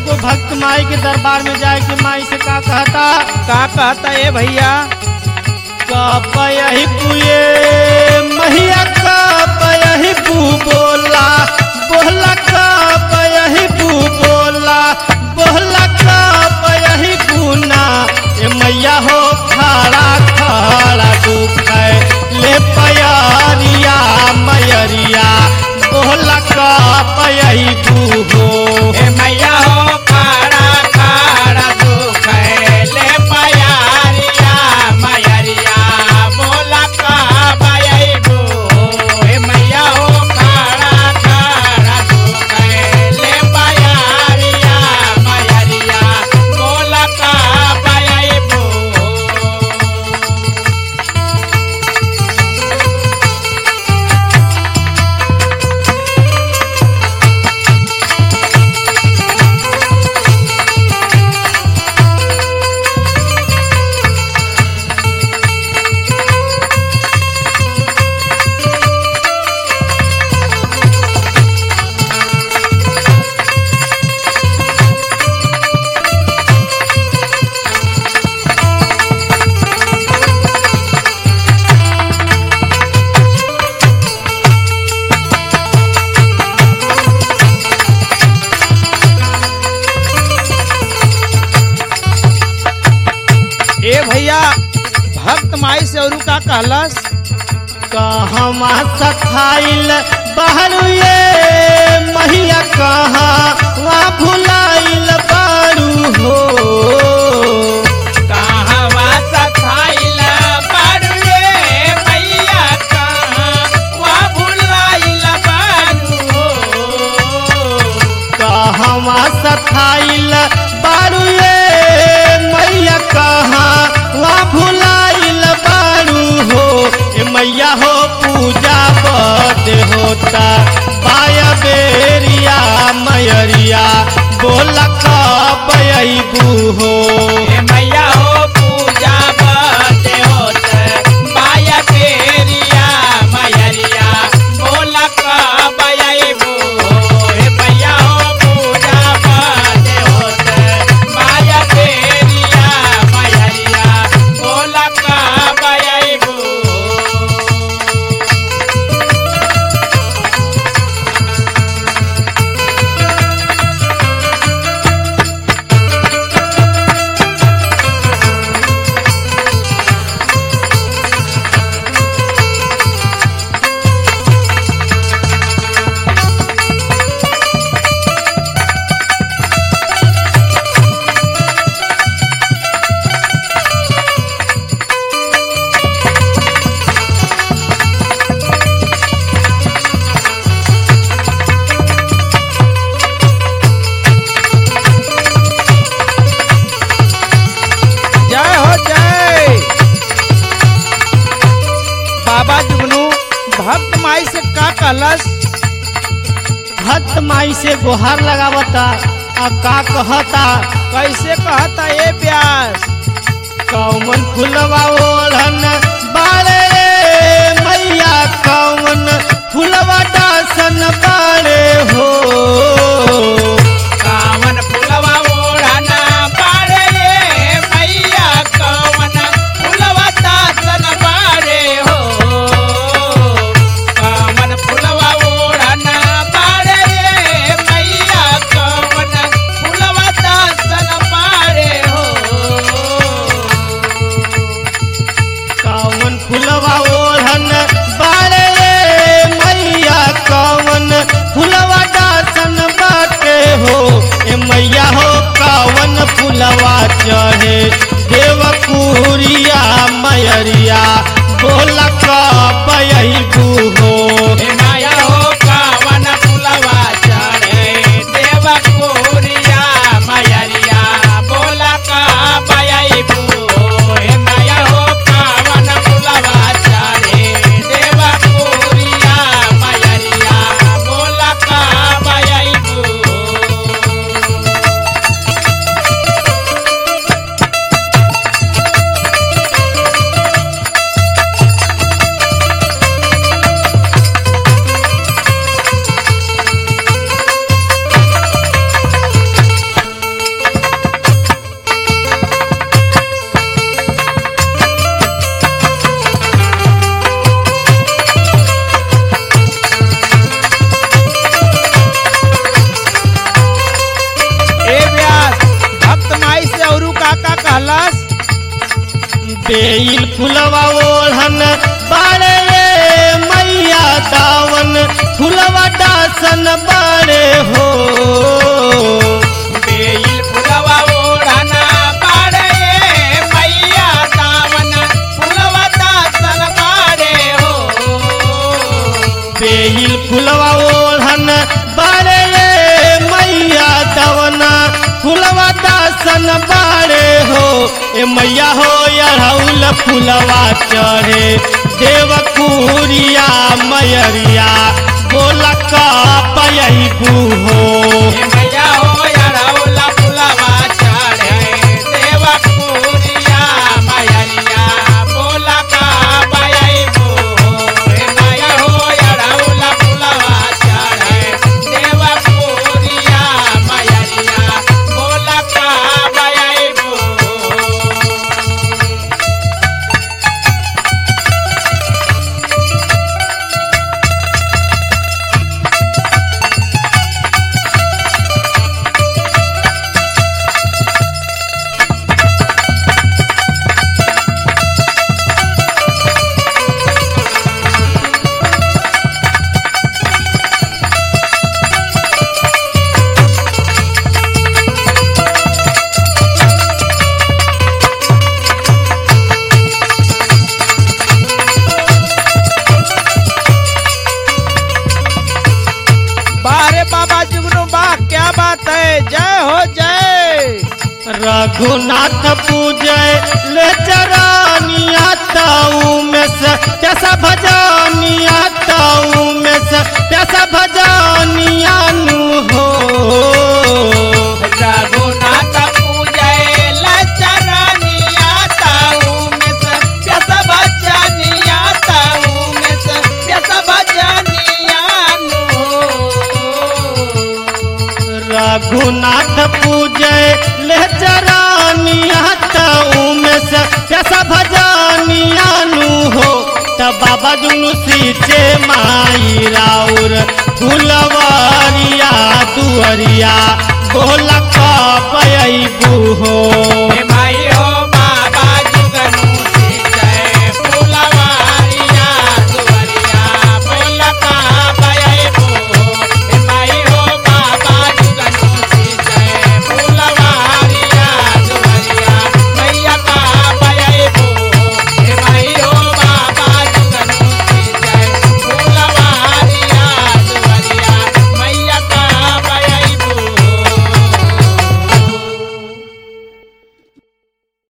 एगो भक्त माई के दरबार में जाए के माई से का कहता का कहता ए भैया कपयही पुए महिया कपयही पू बोला बोला कपयही पू बोला बोला कपयही पूना ए मैया हो खड़ा खड़ा दुख है ले पयरिया मयरिया बोला कपयही पू हो ए मैया हो खाड़ा खाड़ा दुख ले पयारिया मयरिया बोला का बयबू ए मैया हो खाड़ा खाड़ा दुख ले पयारिया मयरिया बोला का बयबू ए भैया भक्त माई से औरू का कहलस कहवा सखाइल बहरू ये महिया कहाँ वहाँ भुलाइल बारू हो कहवा सखाइल बारुए मैया कहाँ वा भुलाइल बारू कहवा सखाइल बारू ये मैया कहाँ वहाँ भुलाइल बारू हो ए मैया हो पूजा बद होता पाया बेरिया मयरिया बोला कब अबू हो ए मैया हो पूजा बदे होत बाया तेरिया मयरिया बोला कब अइबू ए मैया हो पूजा बदे होत बाया तेरिया मयरिया बोला कब अइबू जय हो जय बाबा जुगनू भक्त माई से का कहलस भक्त माई से गुहार लगावता आ का कहता कैसे कहता ए प्यास कौन फुलवा ओढ़न बारे मैया कौन फुलवा दासन बारे हो कावन फुलवा ओढ़ना पारे रे मैया कवन फुलवा दासन बारे हो कावन फुलवा ओढ़ना पारे रे मैया कवन फुलवा दासन बारे हो कौन फुलवा ओढ़न बारे मैया कौन फुलवा दासन बेल फुलवा ओढ़न बाड़े मैया दावन फुलवा दासन बाड़े हो बेल फुलवा ओढ़ना बाड़े मैया दावन फुलवा दासन बाड़े हो बेल फुलवा ओढ़न बाड़े मैया दावन फुलवा दासन बाड़े हो ए मैया हो अड़हुल फुलवा चढ़े देवकुरिया मयरिया बोला का पयबू हो ए मैया हो अड़हुला फुलवा चढ़े देवा पूरिया मैया बोला का बयबो ए मैया हो अड़हुला फुलवा चढ़े देवा पूरिया मैया बोला का बयबो बारे बाबा जुगनू बा क्या बात है जय हो जय रघुनाथ पूजय ले चरानिया ताऊ में से कैसा भजानिया ताऊ में से कैसा भजानिया नु हो रघुनाथ पूजय लचरनिया ताऊ में से प्यस बचनिया ताऊ में से प्यस बचनिया रघुनाथ पूजय ले चरानिया ताऊ में से कैसा भजानिया नु हो तब बाबा दुनु सीचे माई राउर फुलवारिया दुअरिया बोला का पयबू हो हे माई